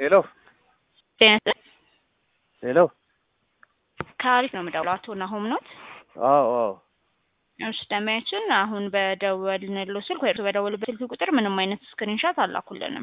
ሄሎ ሄሎ ከአሪፍ ነው የምደውለው። አቶ ናሆም ኖት? አዎ አዎ እሺ ደማያችን አሁን በደወልንለው ስልክ ወይ በደወሉበት ስልክ ቁጥር ምንም አይነት ስክሪንሻት አላኩልንም።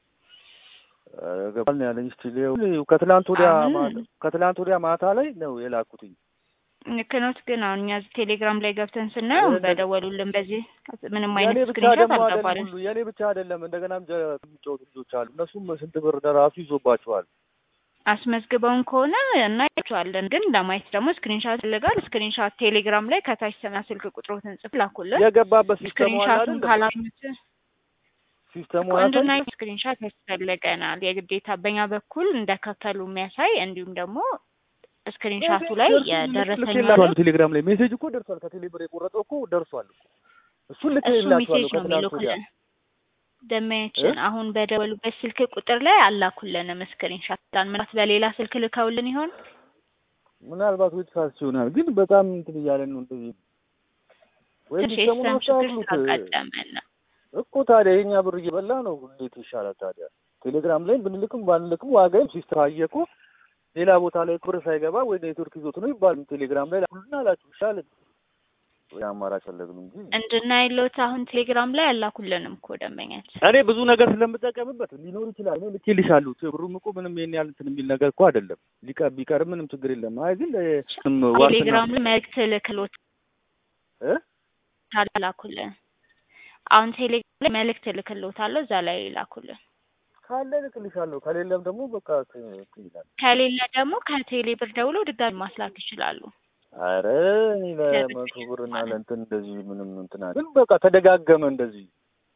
ገባል ነው ያለኝ። እስቲ ሊው ከትላንት ወዲያ አሁን- ማታ- ከትላንት ወዲያ ማታ ላይ ነው የላኩትኝ። ልክ ኖት። ግን አሁን እኛ እዚህ ቴሌግራም ላይ ገብተን ስናየው የለ- በደወሉልን በዚህ ምንም የኔ አይነት ብቻ ስክሪንሻት ደግሞ አይደለም አልገባልን። ሁሉ የኔ ብቻ አይደለም። እንደገናም ጀ- የሚጫወቱ ልጆች አሉ። እነሱም ስንት ብር ለራሱ ይዞባቸዋል። አስመዝግበውን ከሆነ እናያቸዋለን። ግን ለማየት ደግሞ ስክሪንሻት ይፈልጋል። ስክሪንሻት ቴሌግራም ላይ ከታች ስና ስልክ ቁጥሮትን ጽፍ ላኩልን። የገባበት ሲስተሙ አለ ስክሪንሻቱን አይደል? ካላገኙት ሲስተሙ እንድና አለ ስክሪንሻት ያስፈልገናል። የግዴታ በእኛ በኩል እንደከፈሉ የሚያሳይ እንዲሁም ደግሞ ስክሪንሻቱ ላይ የደረሰኝ ልኬላችኋለሁ። ቴሌግራም ላይ ሜሴጅ እኮ ደርሷል። ከቴሌ ብር የቆረጠው እኮ ደርሷል እኮ እሱን እሱ ልኬላችኋለሁ ሜሴጅ ነው ከትላንት ወዲያ የሚልኩልን። ደመያችን አሁን በደወሉበት ስልክ ቁጥር ላይ አላኩልንም ስክሪንሻት። ምናልባት በሌላ ስልክ ልከውልን ይሆን? ምናልባት ወይ ተሳስቼ ይሆናል። ግን በጣም እንትን እያለን ነው እንደዚህ ወይ ትንሽ ሲስተሙን የሲስተም ችግር አስተካክሉት ስላጋጠመን ነው። እኮ ታዲያ የኛ ብር እየበላ ነው። እንዴት ይሻላል ታዲያ? ቴሌግራም ላይ ብንልክም ባንልክም ዋጋም ሲስተም አየ እኮ ሌላ ቦታ ላይ ብር ሳይገባ ወይ ኔትወርክ ይዞት ነው ይባል። ቴሌግራም ላይ ሁሉና አላችሁ ይሻል ወይ አማራጭ ፈለግን እንጂ እንድናይሎት አሁን ቴሌግራም ላይ አላኩልንም እኮ ደንበኛችን። እኔ ብዙ ነገር ስለምጠቀምበት ሊኖር ይችላል። እኔ ልኬልሻለሁ። ብሩም እኮ ምንም ይሄን ያህል እንትን የሚል ነገር እኮ አይደለም። ሊቀር ቢቀርም ምንም ችግር የለም። አይ ግን ስም ዋስትና ቴሌግራም ላይ መልዕክት ልክሎት እ ላኩልን። አሁን ቴሌግራም ላይ መልዕክት ልክሎታለሁ እዛ ላይ ላኩልን። ካለ ልክልሻለሁ፣ ከሌለም ደግሞ በቃ እንትን ይላል። ከሌለ ደግሞ ከቴሌ ብር ደውሎ ድጋሚ ማስላክ ይችላሉ። አረ እኔ ለመቶ ብር እና ለእንትን እንደዚህ ምንም እንትን አለ ግን በቃ ተደጋገመ እንደዚህ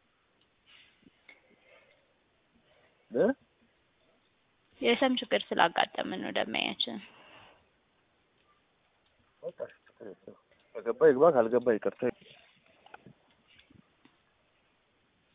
እ የሰም ችግር ስላጋጠምን ነው ደመያችን። በቃ ችግር የለውም። ከገባ ይግባ፣ ካልገባ ይቅርታ